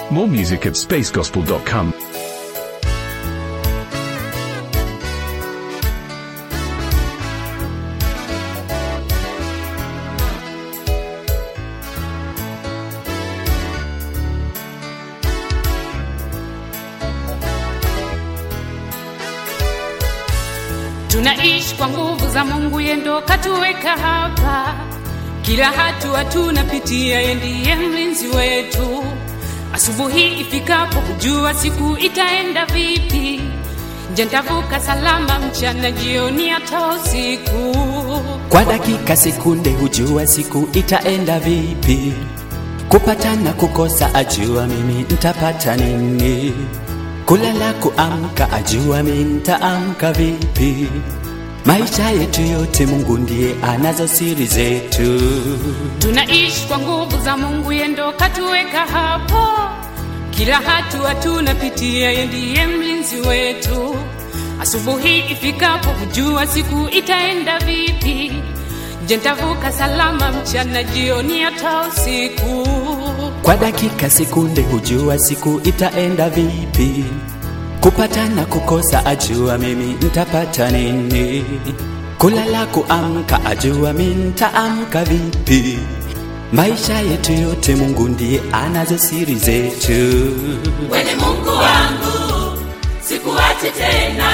More music at spacegospel.com. Tunaishi kwa nguvu za Mungu, yeye ndo katuweka hapa. Kila hatua tunapitia, yeye ndiye mlinzi wetu. Asubuhi ifikapo, kujua siku itaenda vipi. Je, nitavuka salama mchana, jioni, hata usiku? Kwa dakika sekunde hujua siku itaenda vipi. Kupata na kukosa ajua mimi ntapata nini. Kulala kuamka ajua mimi ntaamka vipi. Maisha yetu yote Mungu ndiye anazo siri zetu. Tunaishi kwa nguvu za Mungu, yeye ndo katuweka hapo. Kila hatua tunapitia, yeye ndiye mlinzi wetu. Asubuhi ifikapo, hujua siku itaenda vipi. Je, nitavuka salama mchana, jioni, hata usiku? Kwa dakika sekunde hujua siku itaenda vipi. Kupata na kukosa ajua mimi ntapata nini. Kulala kuamka ajua mimi ntaamka vipi. Maisha yetu yote Mungu ndiye anazo siri zetu. Wewe Mungu wangu, sikuache tena,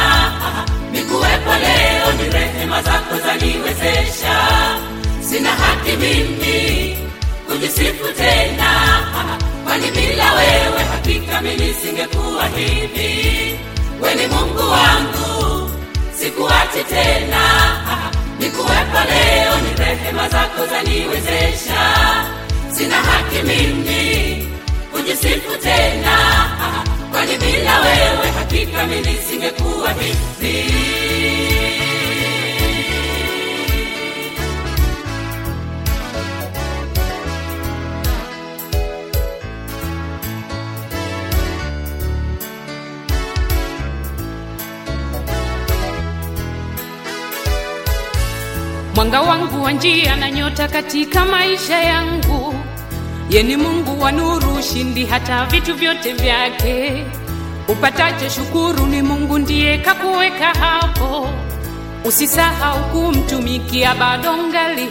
nikuwepo leo, ni rehema zako zaniwezesha. Sina haki mimi kujisifu tena, kwani bila wewe hakika mimi nisingekuwa hivi. Wewe ni Mungu wangu, sikuache tena, nikuwepo leo, ni rehema zako zaniwezesha. Sina haki mimi kujisifu tena, kwani bila wewe hakika mimi nisingekuwa hivi. Mwanga wangu wa njia na nyota katika maisha yangu, ye ni Mungu wa nuru, ushindi hata vitu vyote vyake. Upatacho shukuru, ni Mungu ndiye kakuweka hapo. Usisahau kumtumikia, bado ngali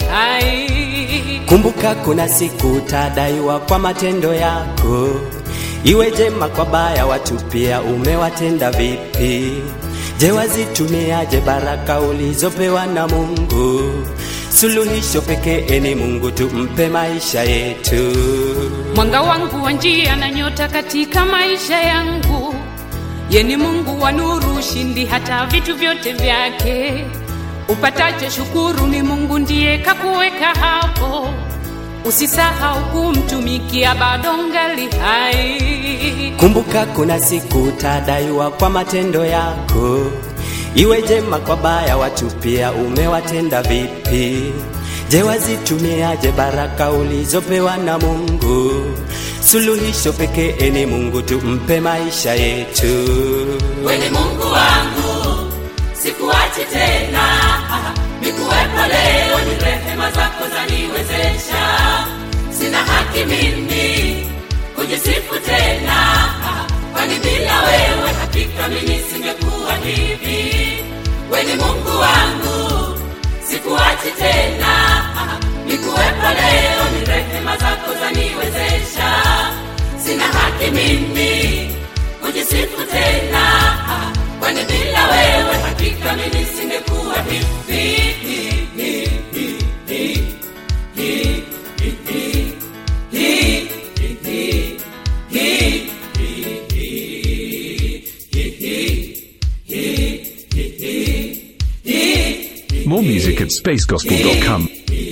hai. Kumbuka kuna siku utadaiwa kwa matendo yako, iwe jema kwa baya, watu pia umewatenda vipi? Je, wazitumiaje baraka ulizopewa na Mungu? Suluhisho pekee ni Mungu, tumpe maisha yetu. Mwanga wangu wa njia na nyota katika maisha yangu, ye ni Mungu wa nuru, ushindi hata vitu vyote vyake. Upatacho shukuru, ni Mungu ndiye kakuweka hapo. Usisahau kumtumikia, bado ngali hai. Kumbuka kuna siku utadaiwa kwa matendo yako, iwe jema kwa baya, watu pia umewatenda vipi? Je, wazitumiaje baraka ulizopewa na Mungu? Suluhisho pekee ni Mungu, tumpe maisha yetu. Wewe ni Mungu wangu, sikuachi tena, nikuwepo leo, ni rehema zako zaniwezesha. Sina haki mimi kujisifu tena, kwani bila wewe hakika mimi nisingekuwa hivi. Wewe ni Mungu wangu, sikuachi tena, nikuwepo leo, ni rehema zako zaniwezesha. Sina haki mimi kujisifu tena, kwani bila wewe hakika mimi nisingekuwa hivi. More music at spacegospel.com.